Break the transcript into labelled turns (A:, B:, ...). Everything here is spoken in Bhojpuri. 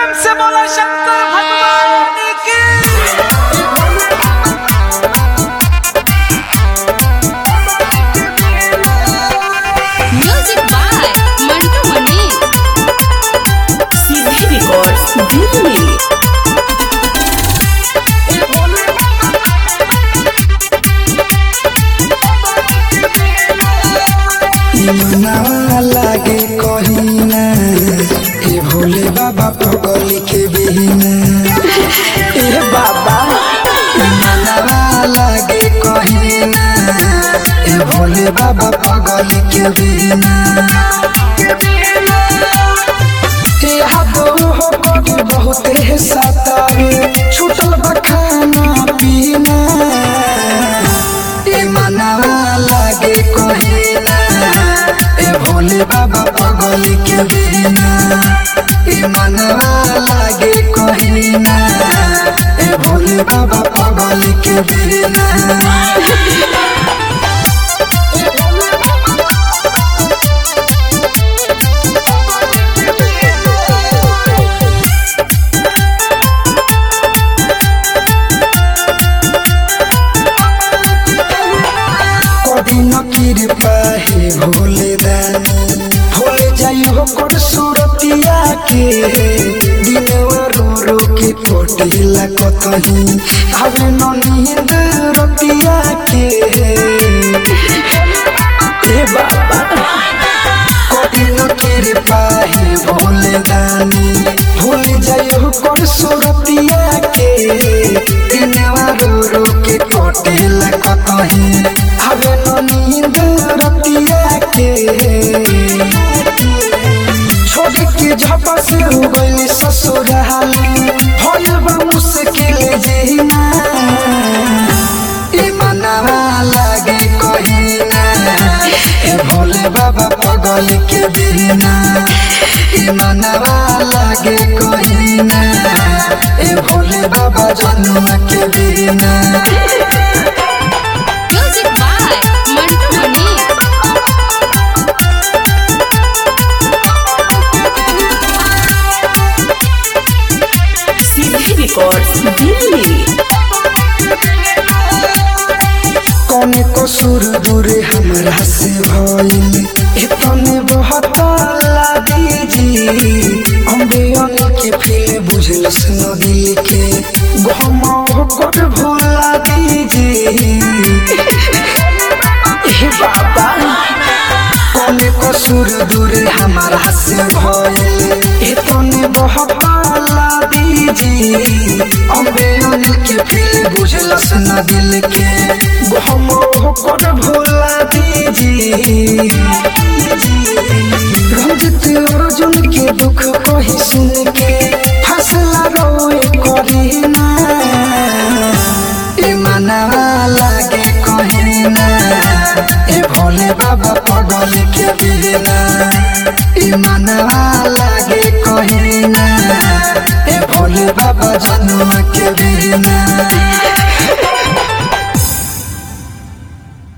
A: प्रेम से बोला शंकर भगवान की
B: म्यूजिक बाय मंटू मनी
C: सीधे रिकॉर्ड्स दिल्ली
D: मनावा लागे कहीना ए भोले बाबा पगली के बिना ए बाबा मनावा लागे कहीना ए भोले बाबा पगली के बिना ए हाथो हो बड़ी बहुत है सतावे छूटल बा खाना पीना ए मनावा लागे कहीना ए भोले बाबा पगली के बिना ए मनावा लागे कहीना ए भोले बाबा पगली के बिना कभी न कृपा हे भोले दानी भोले जाई हो कर सुरतिया के दिनवा रो रो के कोटिला कतही हवे न नींद रतिया के ए बाबा कभी न कृपा हे भोले दानी भोले जाई हो कर सुरतिया के दिनवा रो रो के कोटिला कतही हवे न नींद रतिया के छोड़ के झपा से हो गई ससुराल भइल बा मुश्किल जीना ए मनावा लागे कहीना ए भोले बाबा पगल के बिना ए मनावा लागे कहीना ए भोले बाबा जनुआ के बिना
B: म्यूजिक बाय मंटू मनी
C: सीधे रिकॉर्ड्स दिल्ली
D: कौने कसूर दूर हमरा से भइल इतने बहुत लागी अम्बे के फिर बुझलस न दिल के गम कर भुला दीजी हे बाबा कौने कसूर दूर हमारा से भइल इतने बहुत लागी अम्बे के फिर बुझलस न दिल के गम कर भुला दीजी रंजित अर्जुन के दुख कही सुन के फसला रोए करीना ए मनावा लागे कहीना ए भोले बाबा पगल के बिना ए मनावा लागे कहीना ए भोले बाबा जनुआ के बिना